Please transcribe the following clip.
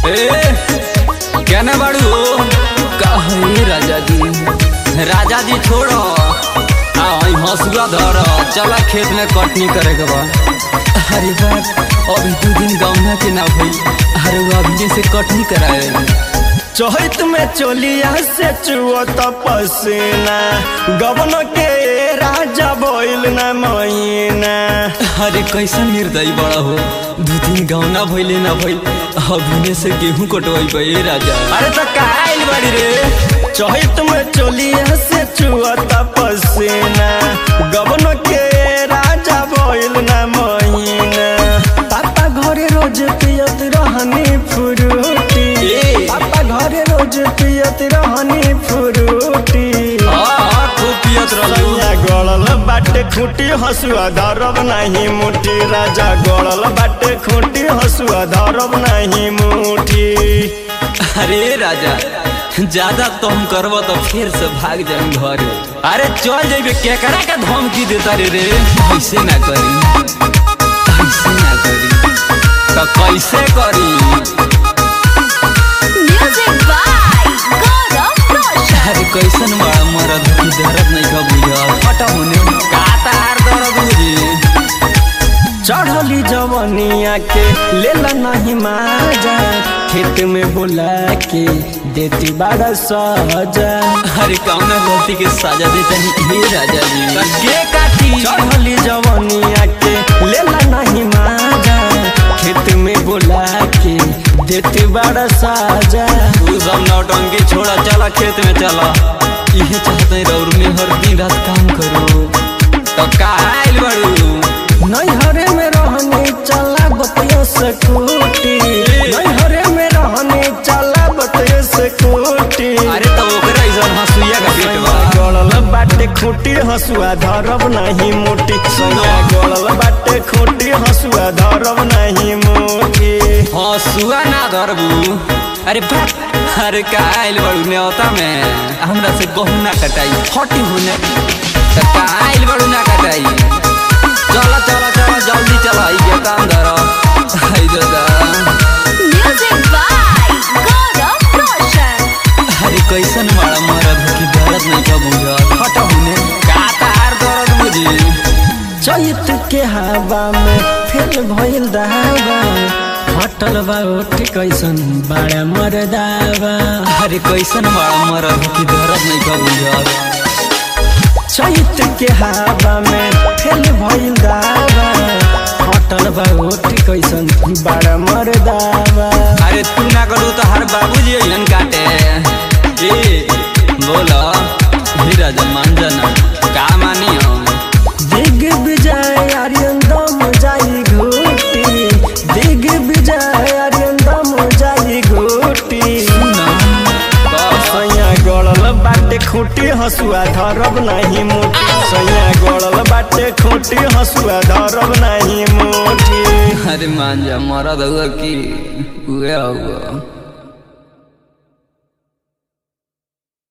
ए कहने बाड़ू कहे राजा जी राजा जी छोड़ो आ वहीं हंसुआ धर चला खेत में कटनी करे के बा अरे बात अभी दू दिन गौना के ना भई अरे वो अभी से कटनी कराए चहित में चोलिया से चुअत पसीना गबन के राजा बोल न महीना अरे कैसन निर्दयी बड़ा हो दू दिन गौना भइले ना भइल अभी से गेहूं कटवाई बे राजा अरे तो काइल बड़ी रे चहित में चोलिया से चुअत पसीना गबन के राजा बोल न महीना पापा घरे रोज पियत रहनी फ्रूटी ए। पापा घरे रोज पियत रहनी फ्रूटी हाँ खूब पियत रहलू सैया गड़ल बाटे खूटी हसुआ धरब नहीं मुठी राजा गड़ल बाटे खूटी हसुआ धरब नहीं मुठी अरे राजा ज्यादा तुम करब तो फिर से भाग जाए घर अरे चल जाइबे केकरा के धमकी देता रे रे ऐसे ना करी ऐसे ना करी तो कैसे करी Music by Gaurav Roshan. अरे कैसन बड़ा मरद की दर्द नहीं का बुझा फटा होने का तार दर्द बुझी चढ़ली जवनिया के लेला नहीं माजा खेत में बुला के देती बड़ा सजा अरे कौन गलती के सजा देता नहीं हे राजा जी के काटी चढ़ली जवनिया के लेला नहीं माजा खेत में बुला के देती बड़ा साजा तू सब नौटंकी छोड़ा चला खेत में चला इहे चाहते हैं रौर में हर दिन रात काम करो तो काइल बड़ू नैहरे में रहने चला बतिया से कूटी नैहरे में रहने चला बतिया से कूटी अरे तो ओकरा इधर हंसुइया का पेट बा गड़ल बाटे खूटी हसुआ धरब नहीं मोटी सैया गड़ल बाटे खूटी हसुआ धरब नहीं मोटी हंसुआ ना धरबू अरे बाप अरे काइल बड़ू न्योता में हमरा से गहू ना कटाई हटी होने तो काइल बड़ू ना कटाई चला चला चला जल्दी चला ये काम धरो आई दादा Music by Gaurav Roshan. अरे कैसन मारा मरद की दर्द नहीं का बुझा हटा होने का तार दर्द बुझी चैत के हवा में फिर भइल दावा हटल बा उठ कैसन बड़ा मरदावा अरे कैसन मारा मरद की दर्द नहीं का बुझा चैत के हवा में फिर भइल दावा हटल बा उठ कैसन बड़ा मरदावा अरे तू ना करू तो हर बाबूजी अइलन काटे ए बोला हे राजा मान जाना का मानी हम दिग विजय आर्यन दम जाई घूटी दिग विजय आर्यन दम जाई घूटी सैया गड़ल बाटे खूटी हसुआ धरब नहीं मुठी सैया गड़ल बाटे खूटी हसुआ धरब नहीं मुठी अरे मान जा मरद हुआ की हुआ हुआ